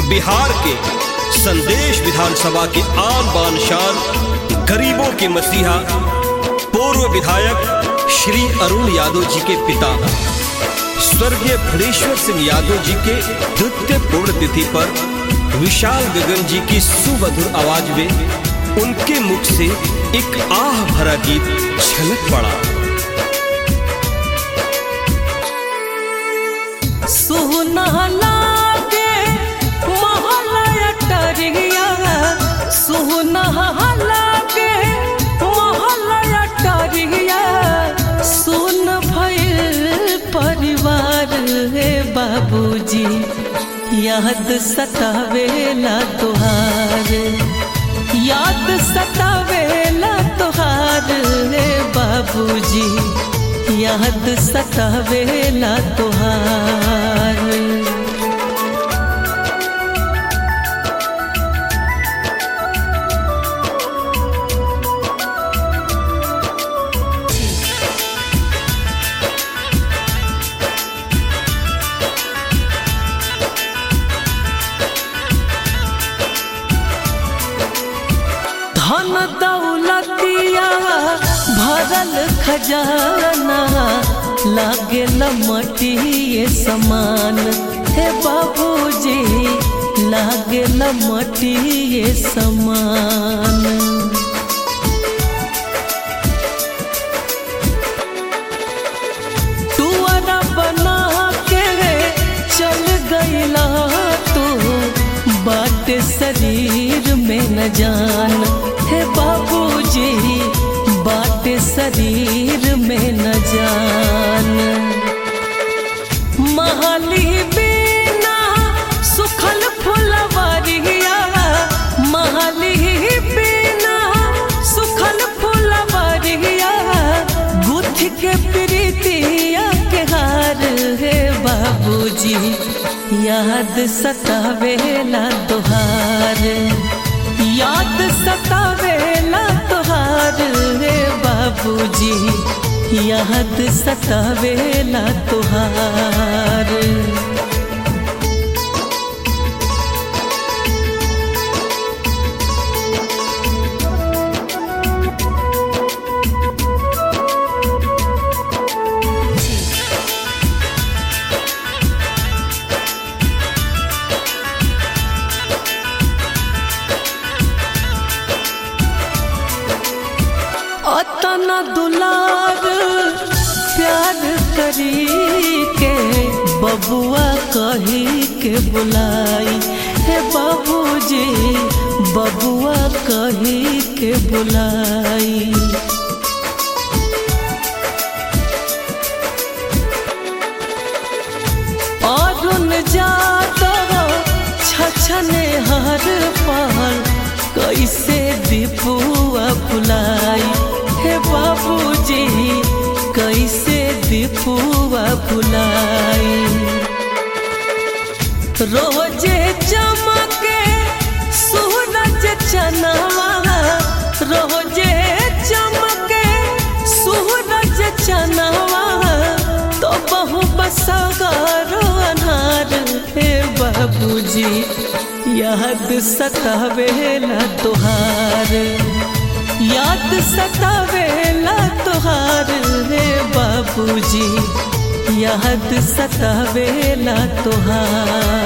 बिहार के संदेश विधानसभा के आन बान शान गरीबों के मसीहा पूर्व विधायक श्री अरुण यादव जी के पिता स्वर्गीय फणेश्वर सिंह यादव जी के द्वितीय पुण्यतिथि पर विशाल गगन जी की सुमधुर आवाज में उनके मुख से एक आह भरा गीत छलक पड़ा सुना लागे महलय टरिया सुना लागे महलय टरिया सुन भइल परिवार हे बाबूजी याद सतावेला तुहार याद सतावेला तुहार हे बाबूजी याद सतावेला तुहार धन दौलतिया भरल खजाना लागे लमटिए समान हे बाबूजी लागे लमटिए समान टुअरा बना के चल गईला तू बाट शरीर में न जान हे बाबूजी बाट शरीर में न जान महली बिना सुखल फुलवरिया महली बिना सुखल फुलवरिया गुथ के प्रीतिया के हार हे बाबूजी याद सतावेला तुहार याद सतावेला तुहार हे बाबूजी याद सतावेला तुहार अतना दुलार प्यार करी के बबुआ कही के बुलाई हे बाबूजी बबुआ कही के बुलाई अरुण जादव छछने हर पल कैसे दीपुआ बुलाई हे बाबूजी कैसे दीपुआ बुलाई रोजे चमके सूरज चनावा रोजे चमके सूरज चनावा तो बहु बसगारो अनार हे बाबूजी याद सतावेला तुहार याद सतावेला तुहार हे बाबूजी याद सतावेला तुहार